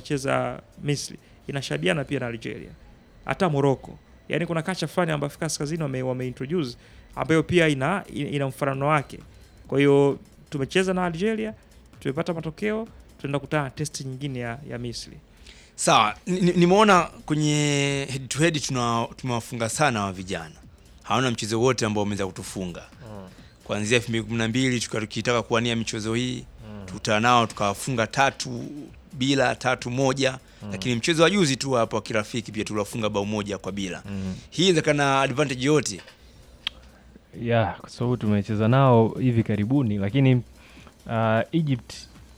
wanacheza Misri inashabiana pia na Algeria, hata Morocco. Yani kuna kacha fulani ambayo Afrika Kaskazini wame, wame introduce ambayo pia ina, ina, ina mfanano wake. Kwa hiyo tumecheza na Algeria, tumepata matokeo, tunaenda kutana na testi nyingine ya, ya Misri. Sawa, ni- ni- nimeona kwenye head to head tuna tumewafunga sana wa vijana, hawana mchezo wote ambao wameweza kutufunga kuanzia 2012 tukiwa tukitaka kuwania michezo hii tuta nao tukawafunga tatu bila tatu moja, lakini mchezo wa juzi tu hapo wa kirafiki pia tuliwafunga bao moja kwa bila. Hii inawezekana advantage yote ya kwa sababu tumecheza nao hivi karibuni, lakini uh, Egypt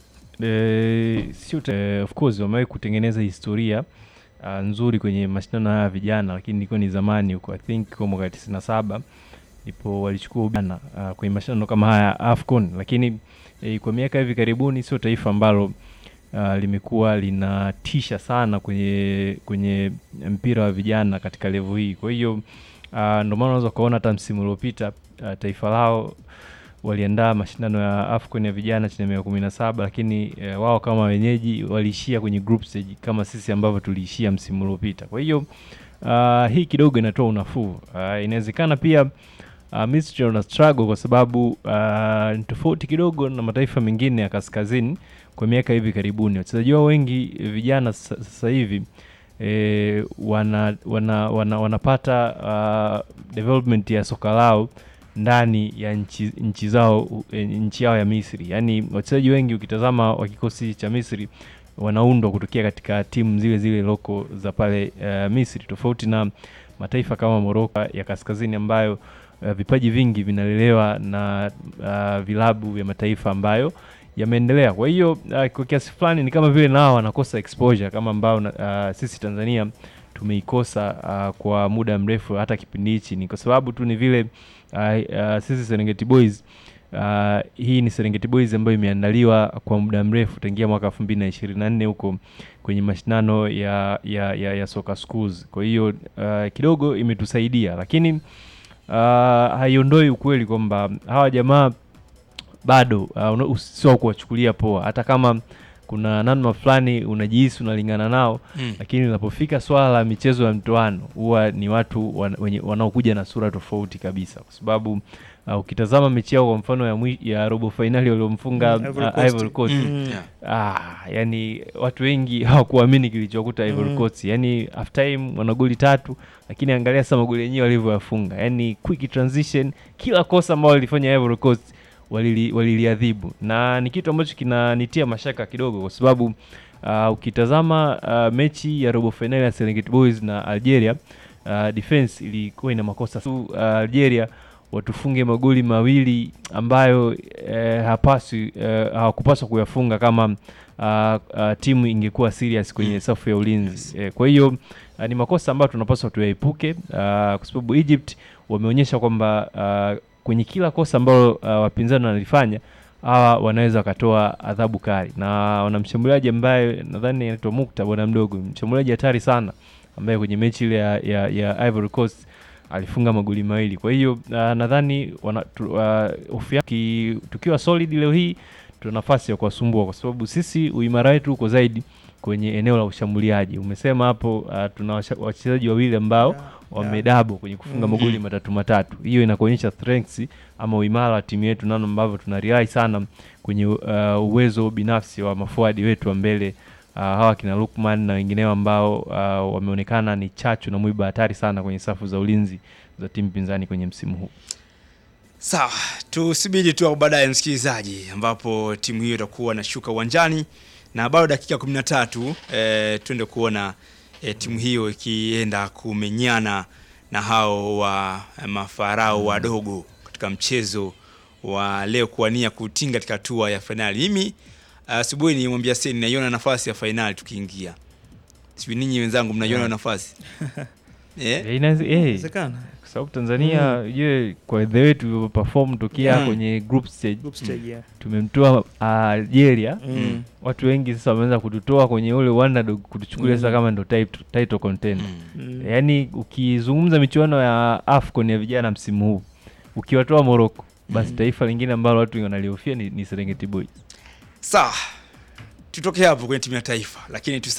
eh, sio eh, of course wamewahi kutengeneza historia uh, nzuri kwenye mashindano haya ya vijana, lakini ilikuwa ni zamani huko, I think kwa mwaka tisini na saba ndipo walichukua ubana uh, kwenye mashindano kama haya ya AFCON, lakini eh, kwa miaka hivi karibuni sio taifa ambalo uh, limekuwa linatisha sana kwenye kwenye mpira wa vijana katika level hii. Kwa hiyo uh, ndio maana unaweza ukaona hata msimu uliopita uh, taifa lao waliandaa mashindano ya AFCON ya vijana chini ya miaka kumi na saba lakini eh, wao kama wenyeji waliishia kwenye group stage kama sisi ambavyo tuliishia msimu uliopita. Kwa hiyo uh, hii kidogo inatoa unafuu. Uh, inawezekana pia uh, Misri wana struggle kwa sababu uh, ni tofauti kidogo na mataifa mengine ya kaskazini kwa miaka hivi karibuni. Wachezaji wao wengi eh, vijana sa- sasa hivi e, wana, wana, wana, wanapata uh, development ya soka lao ndani ya nchi, nchi zao u- e, nchi yao ya Misri. Yaani wachezaji wengi ukitazama wa kikosi cha Misri wanaundwa kutokea katika timu zile zile loko za pale uh, Misri, tofauti na mataifa kama Morocco ya kaskazini ambayo uh, vipaji vingi vinalelewa na uh, vilabu vya mataifa ambayo yameendelea. Kwa hiyo uh, kwa kiasi fulani ni kama vile nao wanakosa exposure kama ambao uh, sisi Tanzania tumeikosa uh, kwa muda mrefu hata kipindi hichi, ni kwa sababu tu ni vile uh, uh, sisi Serengeti Boys uh, hii ni Serengeti Boys ambayo imeandaliwa kwa muda mrefu tangia mwaka 2024 huko kwenye mashindano ya, ya, ya, ya soka schools. Kwa hiyo uh, kidogo imetusaidia, lakini uh, haiondoi ukweli kwamba hawa jamaa bado uh, una- sio kuwachukulia poa, hata kama kuna namna fulani unajihisi unalingana nao Mm. lakini linapofika swala la michezo ya mtoano huwa ni watu wan, wenye, wanaokuja na sura tofauti kabisa, kwa sababu uh, ukitazama mechi yao kwa mfano ya, mwi, ya robo fainali waliomfunga Mm, uh, Ivory Coast. Ivory Coast Mm. Mm. Yeah. Ah, yani watu wengi hawakuamini kilichokuta Ivory Mm. Coast. Yani half time wana goli tatu, lakini angalia sasa magoli yenyewe walivyoyafunga. Yani quick transition, kila kosa ambalo lilifanya Ivory Coast walili- waliliadhibu, na ni kitu ambacho kinanitia mashaka kidogo, kwa sababu uh, ukitazama uh, mechi ya robo finali ya Serengeti Boys na Algeria uh, defense ilikuwa ina makosa tu. Uh, Algeria watufunge magoli mawili ambayo eh, hapaswi eh, hawakupaswa kuyafunga kama uh, uh, timu ingekuwa serious kwenye Mm. safu ya ulinzi Yes. eh, kwa hiyo uh, ni makosa ambayo tunapaswa tuyaepuke uh, kwa sababu Egypt wameonyesha kwamba uh, kwenye kila kosa ambalo uh, wapinzani wanalifanya hawa wanaweza wakatoa adhabu kali, na wana mshambuliaji ambaye nadhani anaitwa Mukta, bwana mdogo, mshambuliaji hatari sana ambaye kwenye mechi ile ya, ya, ya Ivory Coast alifunga magoli mawili. Kwa hiyo uh, nadhani wana- tu- uh, hofu yake ki- tukiwa solid leo hii tuna nafasi ya kuwasumbua kwa sababu sisi uimara wetu uko zaidi kwenye eneo la ushambuliaji. Umesema hapo uh, tuna washa- wachezaji wawili ambao Yeah, wamedabo kwenye kufunga Mm. magoli matatu matatu. Hiyo inakuonyesha strengths ama uimara wa timu yetu, namna ambavyo tuna rely sana kwenye uh, uwezo binafsi wa mafuadi wetu wa mbele uh, hawa kina Lukman na wengineo ambao uh, wameonekana ni chachu na mwiba hatari sana kwenye safu za ulinzi za timu pinzani kwenye msimu huu. Sawa, tusubiri tu hapo baadaye msikilizaji, ambapo timu hiyo itakuwa nashuka uwanjani na bado dakika 13 eh, twende kuona eh, timu hiyo ikienda kumenyana na hao wa eh, mafarao wadogo katika mchezo wa leo kuwania kutinga katika hatua ya fainali. Mimi asubuhi uh, nimwambia Seni naiona nafasi ya fainali tukiingia. Sijui ninyi wenzangu mnaiona Yeah. nafasi eh? Eh, inaweze- eh, Inawezekana. kwa sababu Tanzania je, kwa the way tulivyo perform tokea Mm. kwenye group stage Group stage, yeah. tumemtoa uh, Algeria Mm. watu wengi sasa wameanza kututoa kwenye ule underdog kutuchukulia sasa Mm. kama ndo title, title contender Mm. Mm. yaani ukizungumza michuano ya AFCON ya vijana msimu huu ukiwatoa Morocco basi Mm. taifa lingine ambalo watu wengi wanalihofia ni, ni Serengeti Boys Sawa, tutoke hapo kwenye timu ya taifa, lakini